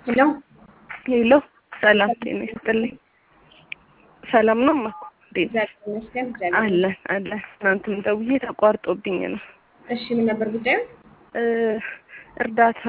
ሄሎ ሄሎ ሰላም ጤና ይስጥልኝ። ሰላም ነው እማ? እንዴት እግዚአብሔር ይመስገን። እግዚአብሔር አለን አለን። ትናንትም ደውዬ ተቋርጦብኝ ነው። እሺ፣ ምን ነበር ጉዳዩ? እ እርዳታ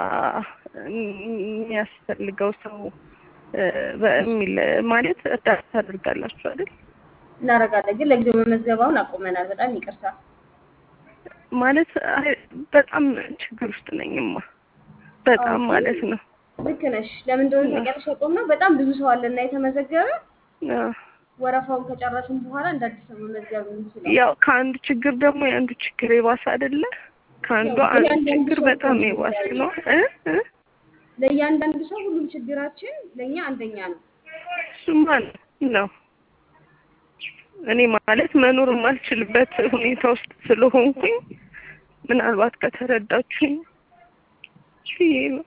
የሚያስፈልገው ሰው እ በሚል ማለት እርዳታ ታደርጋላችሁ አይደል? እናደርጋለን፣ ግን ለጊዜው መመዝገባውን አቁመናል። በጣም ይቅርታ። ማለት አይ በጣም ችግር ውስጥ ነኝማ በጣም ኦኬ። ማለት ነው። ልክ ነሽ። ለምን እንደሆነ ታውቂያለሽ? ያቆምነው በጣም ብዙ ሰው አለና የተመዘገበ አዎ። ወረፋውን ከጨረስን በኋላ እንደ አዲስ ነው መመዝገብ የምንችለው። ያው ከአንዱ ችግር ደግሞ የአንዱ ችግር የባሰ አይደለ? ከአንዱ ያው አንዱ የአንዳንዱ ችግር ሰው በጣም ነው የባሰ የሚለያየው። ነው እ እ ለእያንዳንዱ ሰው ሁሉም ችግራችን ለእኛ አንደኛ ነው። እሱማ ነው። እኔ ማለት መኖር የማልችልበት ሁኔታ ውስጥ ስለሆንኩኝ ምናልባት ከተረዳችሁኝ ብዬ ነው።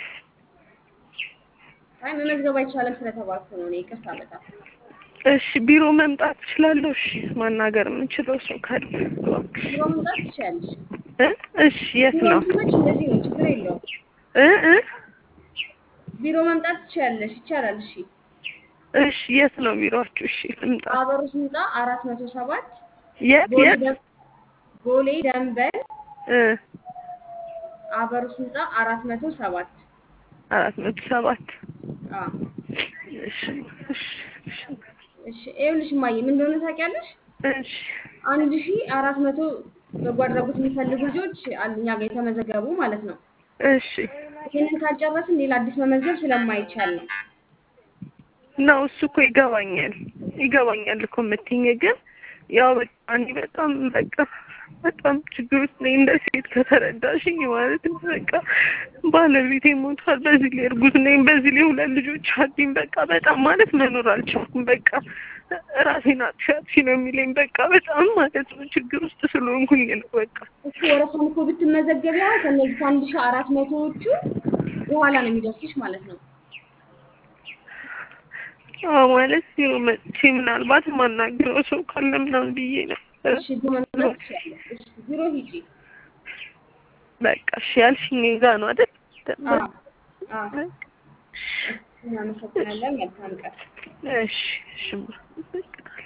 አይ መመዝገብ አይቻልም ስለተባልኩ ነው እኔ። ይቅርታ በጣም እሺ ቢሮ መምጣት እችላለሁ? እሺ ማናገር የምችለው ሰው ካለ እባክሽ። ቢሮ መምጣት ትችያለሽ። እ እሺ የት ቢሮ ነው? ስመች እንደዚህ ነው፣ ችግር የለውም። እ እ ቢሮ መምጣት ትችያለሽ፣ ይቻላል። እሺ እሺ የት ነው ቢሮአችሁ? እሺ ልምጣ። አበሩ ህንፃ አራት መቶ ሰባት የት ቦሌ የት? ደም- ቦሌ ደንበል እ አበሩ ህንፃ አራት መቶ ሰባት አራት መቶ ሰባት አዎ እሺ እሺ እሺ እሺ ይኸውልሽ እማዬ ምን እንደሆነ ታውቂያለሽ? እሺ አንድ ሺ አራት መቶ በጎ አድራጎት የሚፈልጉ ልጆች አሉ እኛ ጋር የተመዘገቡ ማለት ነው። እሺ ይህንን ካልጨረስን ሌላ አዲስ መመዝገብ ስለማይቻል ነው። ነው እሱ እኮ ይገባኛል ይገባኛል እኮ የምትይኝ ግን ያው በቃ እኔ በጣም በቃ በጣም ችግር ውስጥ ነኝ እንደ ሴት ከተረዳሽኝ ማለት ነው። በቃ ባለቤቴ ሞቷል፣ በዚህ ላይ እርጉዝ ነኝ፣ በዚህ ላይ ሁለት ልጆች አሉኝ። በቃ በጣም ማለት መኖር አልቻልኩም። በቃ ራሴን አጥፊ አጥፊ ነው የሚለኝ። በቃ በጣም ማለት ነው ችግር ውስጥ ስለሆንኩኝ ነው በቃ እሱ ወረፋን እኮ ብትመዘገቢ አሁን ከእነዚህ ከአንድ ሺ አራት መቶዎቹ በኋላ ነው የሚደርስሽ ማለት ነው። አዎ ማለት ያው መጥቼ ምናልባት ማናገረው ሰው ካለ ምናምን ብዬ ነው። እሺ ቢሮ መምጣት ትችያለሽ። እሺ ቢሮ ሂጂ። በቃ እሺ ያልሽኝ ጋ ነው አይደል? አዎ አዎ። እናመሰግናለን። መልካም ቀን። እሺ እሺ